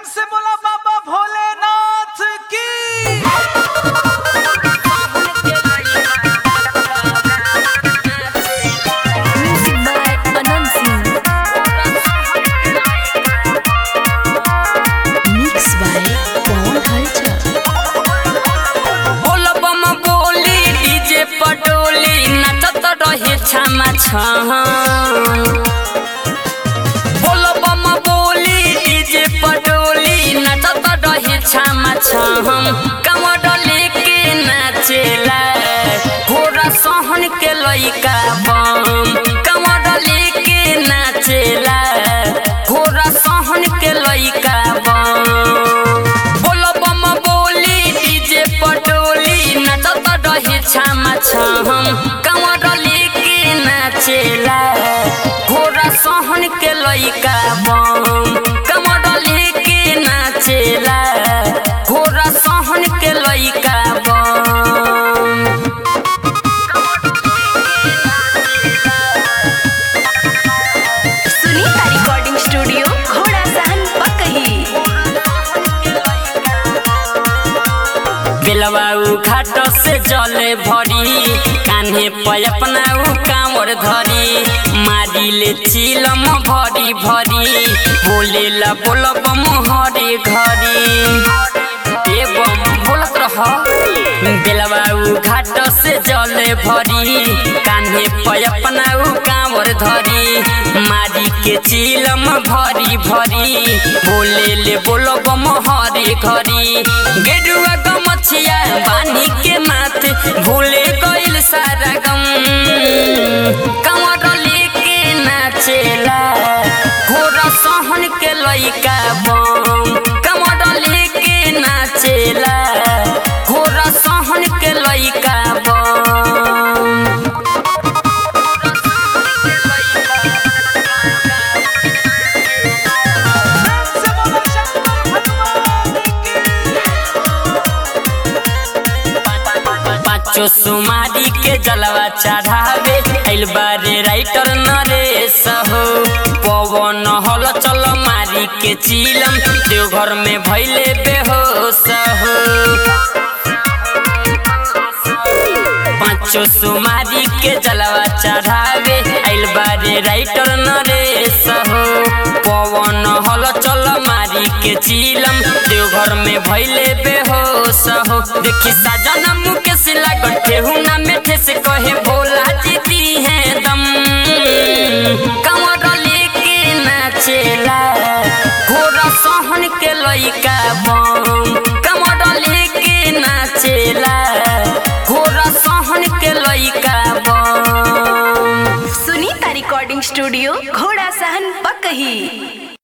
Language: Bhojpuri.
से बोला बाबा भोलेनाथ की Music by Anand Singh. Mix by Pawan Halchal. बोल बम बोली डीजे पटोली नचत रहे छमा छम बोल बम बोली डीजे पटोली नचत रहे छमा छम कमर लेके नाचेला घोड़ा सहन के लइका बम कमर लेके नाचेला घोड़ा सहन के लइका बम बोल बम बोली डीजे पटोली नचत रहे छामा छम कमर लेके नाचेला घोड़ा सहन के लइका बम कमर लेके नाचेला घोड़ा सहन के लइका बम सुनीता रिकॉर्डिंग स्टूडियो घोड़ा सहन पकही बेलवाऊ घाट से जले भरी कान्हे पे अपना उ कांवर धरी मारी ले चिलम भरी भरी बोले ला बोलब हरे घरी ए बम बोलत रह बेलवाऊ घाट से जले भरी कान्हे पे अपना उ कांवर धरी मारी के चिलम भरी भरी बोले ले बोलब हरे घरी गेरुआ गमछिया बानी के माथ भूले गइल सारा गम कमर लेके नाचेला घोड़ा सहन के लइका बम कमर लेके नाचेला घोड़ा सहन के लइका बम से बोला शंकर भगवान की पाँचो सुमारी के जलवा चढ़ावे आइल बारे राइटर नरेश हो पवन हल चल मारी के चिलम देवघर में भैले बेहोश हो पाँचो सुमारी के जलवा चढ़ावे आइल बारे राइटर नरेश हो पवन हल चल मारी के चिलम देवघर में भैले बेहोश हो देखी साजना मुकेश लागल ठेहुना में ठेस कहे भोला जी दी है दम कमर लेके नाचेला घोड़ा सहन के लइका बम कमर लेके नाचेला घोड़ा सहन के लइका बम सुनीता रिकॉर्डिंग स्टूडियो घोड़ा सहन पकही